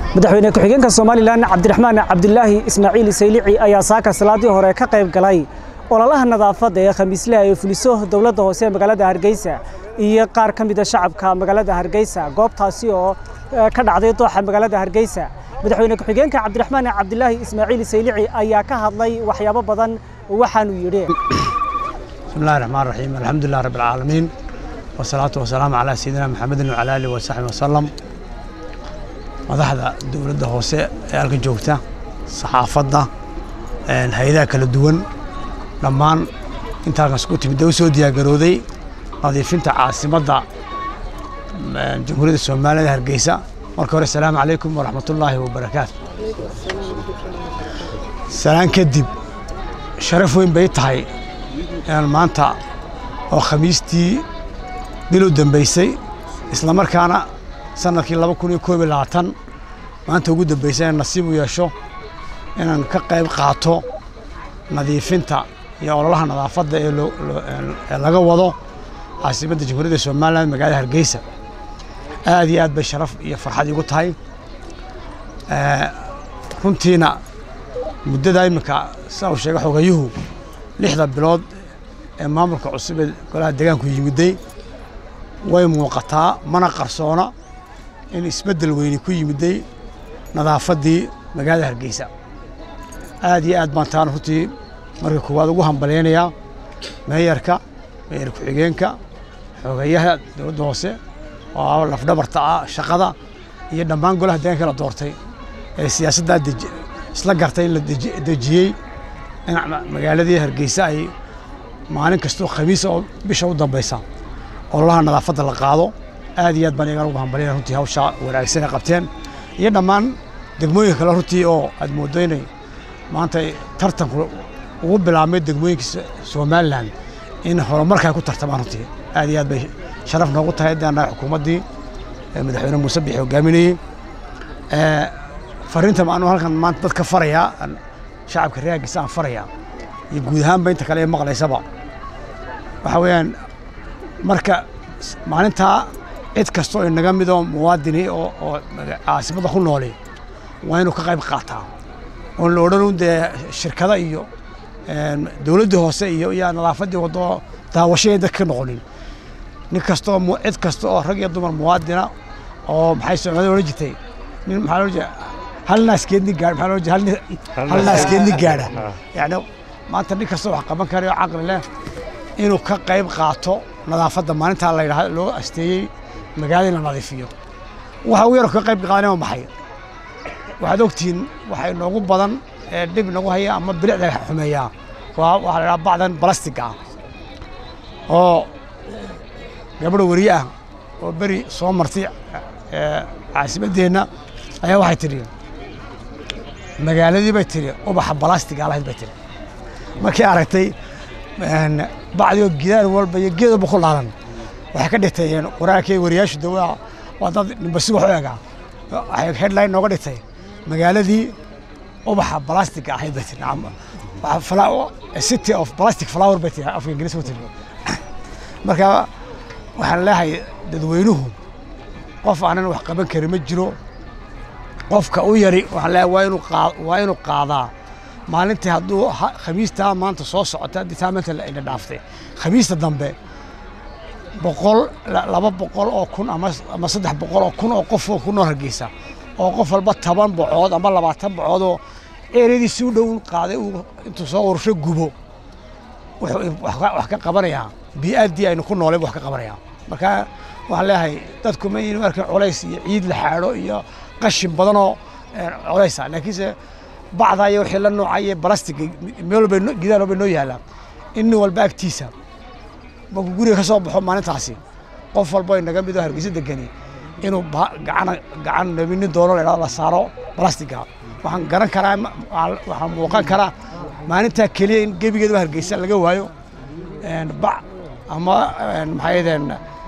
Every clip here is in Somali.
madaxweyne ku-xigeenka somalilan cabdiraxmaan cabdilaahi ismaaciil saylici ayaa saaka salaadii hore ka qayb galay ololaha nadaafadda ee khamiisleha ee fuliso dowladda hoose ee magaalada hargeysa iyo qaar ka mida shacabka magaalada hargeysa goobtaasi oo ka dhacday dooxa magaalada hargeysa madaxweyne ku-xigeenka cabdiraxmaan cabdilaahi ismaaciil saylici ayaa ka hadlay waxyaabo badan waxaanuu yidhi bismillahi raxmaan raxiim alxamdulilah rabbi alcaalamiin wasalaatu wasalaamu calaa sayidina maxamedin wacala aalihi wasaxbi wasalam madaxda dowladda hoose ee halka joogta saxaafadda hay-adaha kala duwan dhammaan inta halkaas ku timid u soo diyaargarooday nadiifinta caasimadda jamhuuriyadda soomaaliyada hargeysa marka hore asalaamu calaykum waraxmatullaahi wabarakaatu salaan kadib sharaf weyn bay tahay inaan maanta oo khamiistii bil u dambeysay isla markaana sanadkii laba kun iyo koob iyo labaatan maanta ugu dambeysay inaan nasiib u yeesho inaan ka qayb qaato nadiifinta iyo ololaha nadaafadda ee ee laga wado caasimadda jamhuuriyadda somalilan magaalada hargeysa aad iyo aad bay sharaf iyo farxad igu tahay runtiina muddada iminka saa uu sheegay xogayuhu lixda bilood ee maamulka cusub ee golaha deegaanku yimiday way muuqataa mana qarsoona in isbeddel weyni ku yimiday nadaafaddii magaalada hargeysa aad iyo aad baan taan runtii marka koowaad ugu hambalyaynayaa meeyarka meeyar ku-xigeenka xogeyaha dowladda hoose oo lafdhabarta ah shaqada iyo dhammaan golaha deegaanka la doortay ee siyaasaddaa isla gartay in la dejiyey in magaaladii hargeysa ay maalin kastoo khamiisa oo bisha u dambaysa ololaha nadaafadda la qaado aad iyo aad baan iyagaan ugu hambalyana runtii hawshaa wanaagsan ay qabteen iyo dhammaan degmooyinka kale runtii oo aad mooddo inay maanta tartanku ugu bilaabmay degmooyinka somalilan in horumarka ay ku tartamaan runtii aad iyo aad bay sharaf noogu tahay haddii annaga xukuumaddii madaxweyne muuse bixi hogaaminayey fariinta maanu halkan maanta dadka farayaa shacabka reer hargeysa aan farayaa iyo guud ahaanba inta kale ee maqlaysaba waxaa weeyaan marka maalintaa cid kastoo inaga midoo muwaadini oo oo caasimadda ku nooli waa inuu ka qayb qaataa oon la odhan dee shirkada iyo dowladdii hoose iyo iyo nadaafaddii waddo daawashaya dadka ka noqonin nin kastoo cid kasta oo rag iyo dumar muwaadina oo maxay soomaalida odhan jirtay nin maxaa loo jeeda hal naaskeedni gaadh maxaa loo jeeda hal naaskeedni gaadha yacni maanta nin kastoo wax qaban karayo caqli leh inuu ka qayb qaato nadaafadda maalintaa la yidhahdo loo asteeyey magaalada in la nadiifiyo waxa ugu yar ka qayb qaadanaya maxay waxaad ogtihiin waxa inoogu badan ee dhib inagu haya ama bilicda xumeeyaa waa waxaa la yidhaha bacdan balastiga ah oo gabadha weriye ah oo beri soo martay caasimaddeenna ayaa waxay tidhi magaaladii bay tidhi ubaxa balastiga lahayd bay tidhi markay aragtay bacdi oo gidaar walba iyo geed walba ku laalan waxay ka dhigtay qoraalkii wariyaashu de waa dad nimbasi wax u egaa waxay headline nooga dhigtay magaaladii ubaxa balastiga ahayd bay tiri city of plastic flower bay tiri afka ingiriis ku tiri marka waxaan leeyahay dadweynuhu qof aanan wax qaban karin ma jiro qofka u yari waxaan leeyahay waa inuu qaa waa inuu qaadaa maalintii hadduu khamiistaa maanta soo socota haddii taa maanta ina dhaaftay khamiista dambe boqol laba boqol oo kun ama ama saddex boqol oo kun oo qof oo ku nool hargeysa oo qof walba toban bocood ama labaatan bocood oo eeradiisi u dhow qaaday uu intuu soo ursho gubo wuxuu wax ka qabanayaa bii'addii aynu ku noolayba wax ka qabanayaa marka waxaan leeyahay dadku ma yini arkin culays iyo ciid la xaadho iyo qashin badanoo culaysa laakiinse bacda iyo wixii la noocay iyo balastiga meel walba gidaal walba noo yaallaa in nin walba agtiisa markuu guriga ka soo baxo maalintaasi qof walba inaga midoo hargeysa degani inuu gacan gacan nabini doono la la saaro balastiga waxaan garan karaa waxaan muuqan karaa maalintaa keliya in gebigeedaba hargeysa laga waayo bac ama maxay yadeen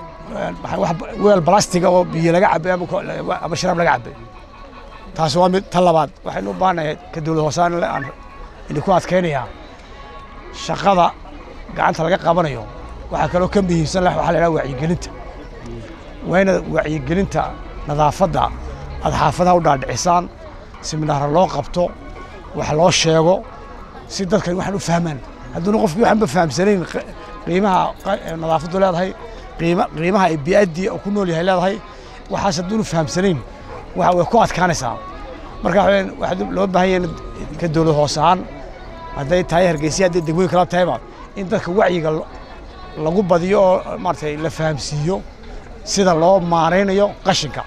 weel balastiga oo biyo laga cabay ama sharaab laga cabay taasi waa mid ta labaad waxaynu u baahanahay ka dowlad hoosaan aan idinku adkaynayaa shaqada gacanta laga qabanayo waxaa kaloo ka muhiimsan waxaa la yidhaha wacyigelinta waa inaad wacyigelinta nadaafadda aad xaafadaha u dhaadhicisaan siminaara loo qabto wax loo sheego si dadkan waxaan u fahmaan hadduuna qofkii waxaanba fahamsanayn qiimaha nadaafaddu leedahay qiimaha ay bi'addii ku nool yahay leedahay waxaas hadduuna fahamsanayn waxa way ku adkaanaysaa marka waxaa loo baahan yahay ka dowlad hoos ahaan hadday tahay hargeysa hadday degmooyin kala tahayba in dadka wacyiga lagu badiyo oo maaragtay la fahamsiiyo sida loo maaraynayo qashinka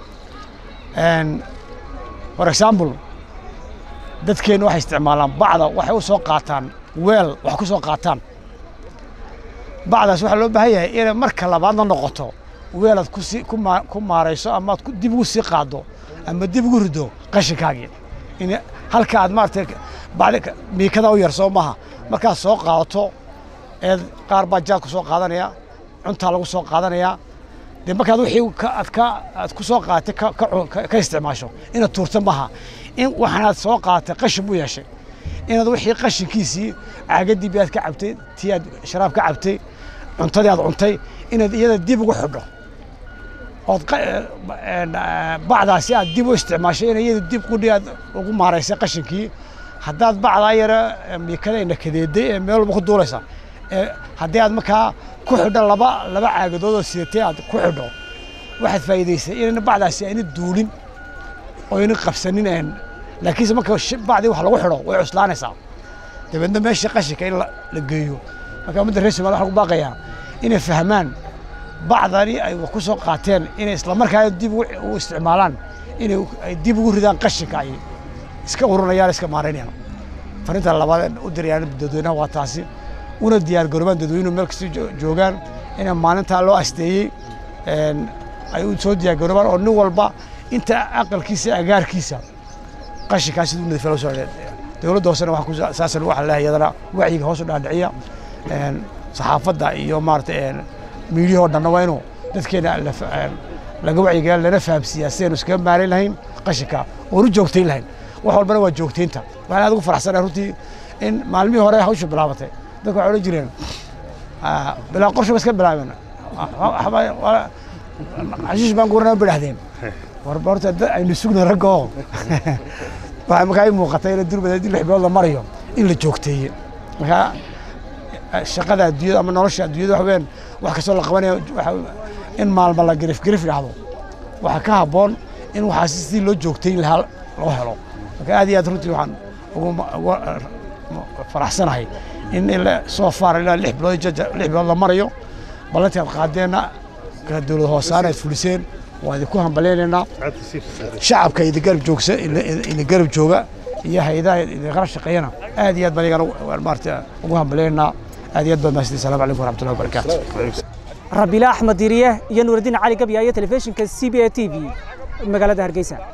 for example dadkeenna waxay isticmaalaan bacda waxay u soo qaataan weel wax ku soo qaataan bacdaas waxaa loo baahan yahay inay marka labaadna noqoto weelaad kusi ku maarayso amaad dib ugu sii qaaddo ama dib ugu rido qashinkaagii in halka aad maaragtay bacdi miikada u yar soo maaha markaad soo qaadato eed qaar baa jaad ku soo qaadanaya cuntaa lagu soo qaadanayaa dee markaad wixii aad ka aad ku soo qaadatay ka isticmaasho inaad tuurta maaha in waxaanaad soo qaadatay qashin buu yeeshay inaad wixii qashinkiisii caagadii bi aad ka cabtay tii aad sharaab ka cabtay cuntadii aad cuntay inaad iyada dib ugu xidho ood bacdaasi aad dib u isticmaashay in iyada dib qudhi aad ugu maaraysay qashinkii haddaad bacdaa yara miikada nakadeeday ee meel walba ku duulaysa haddii aad markaa ku xidho laba laba caagadood oo sidatay aad ku xidho waxaad faa'iidaysay inayna bacdaasi ayna duulin oo ayna qabsanin laakiinse marka bacdii wax lagu xidho way cuslaanaysaa dabeedna meeshii qashinka in la geeyo marka ummadda reer somalia waxaan ku baaqayaa inay fahmaan bacdani ay wax ku soo qaateen inay islamarkaa dib u isticmaalaan inay ay dib ugu ridaan qashinka ay iska ururinayaan iska maaraynayaan farinta labaad u dirayaan dadweynaha waa taasi una diyaar garoobaan dadweynuhu meel kasta joogaan ina maalintaa loo asteeyey ay u soo diyaar garoobaan oo nin walba inta aqalkiisa agaarkiisa qashinkaas siduu nadiifa loo soo dowladda hoosena waxaa saasan waxaa leeyahay iyadana wacyiga hoos u dhaadhiciya saxaafadda iyo maaragtay miidiyahoo dhanna waa inuu dadkeena laga wacyigelin lana fahamsiiyaa sidaynu iskaga maarayn lahayn qashinka oonu joogtayn lahayn wax walbana waa joogtaynta waxaan aad ugu faraxsanahay runtii in maalmihii hore hawsha bilaabatay dadka waxay odhan jireen bilaa qorshe ba iska bilaabeen xashiish baan guranaa bidhahdeen warba horta aynu sugna ragga oo waxaa markaa ii muuqatay in durbad haddii lix bilood la marayo in la joogteeye markaa shaqada adduunyada ama nolosha adduunyada waxa weeyaan wax kastoo la qabanayo in maalma la gerif gerif dhacdo waxaa ka habboon in waxaas sidii loo joogtayn lahaa loo helo marka aad iyo aad runtii waxaan ugu faraxsanahay in soo faar ilaa lix bilood lix bilood la marayo ballantii aad qaadeenna ka dowlad hoosaana aad fuliseen waa idinku hambaleynaynaa shacabka idin garab joogsa idin garab jooga iyo hayadaha idin qala shaqeeyana aad iyo aad baan iyagana maarata ugu hambaleynaynaa aad iyo aad baad mahadsantihin assalamu calaykum waraxmatullahi wabarakaatu rabiila axmed diriye iyo nuuraddiin cali gabya iyo telefishinka c b a t v magaalada hargeysa